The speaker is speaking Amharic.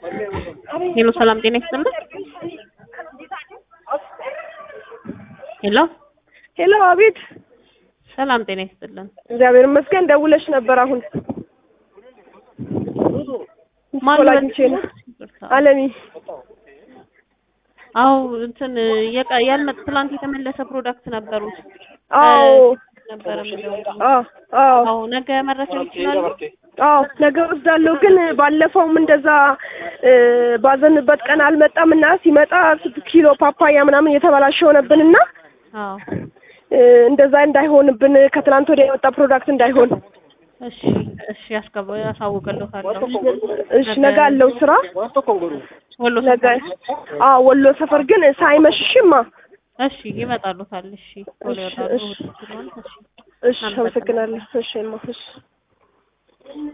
ሄሎ ሰላም ጤና ይስጥልን። ሄሎ ሄሎ አቤት። ሰላም ጤና ይስጥልን። እግዚአብሔር ይመስገን። ደውለሽ ነበር አሁን ማን ኮል አግኝቼ ነው። አለሚ አዎ እንትን የቀ- ያልመጥ ትላንት የተመለሰ ፕሮዳክት ነበሩት አዎ ነበረ የሚደውለው። አዎ አዎ አዎ ነገ መረከብ ይችላሉ። አዎ ነገ ወስዳለሁ። ግን ባለፈውም እንደዛ እ ባዘንበት ቀን አልመጣም እና ሲመጣ ስድስት ኪሎ ፓፓያ ምናምን የተበላሸ ሆነብንና አዎ እ እንደዛ እንዳይሆንብን ከትላንት ወዲያ የወጣ ፕሮዳክት እንዳይሆን እሺ እሺ ያስገባ ያሳውቅልዎታለሁ። እሺ ነገ አለው ስራ ወሎ ነገ አዎ ወሎ ሰፈር ግን ሳይመሽሽማ እሺ ይመጣሉታል። እሺ ቶሎ ይወጣሉ። እሺ። እሑድ ስለሆነ እሺ እሺ አመሰግናለሁ እሺ እማ እሺ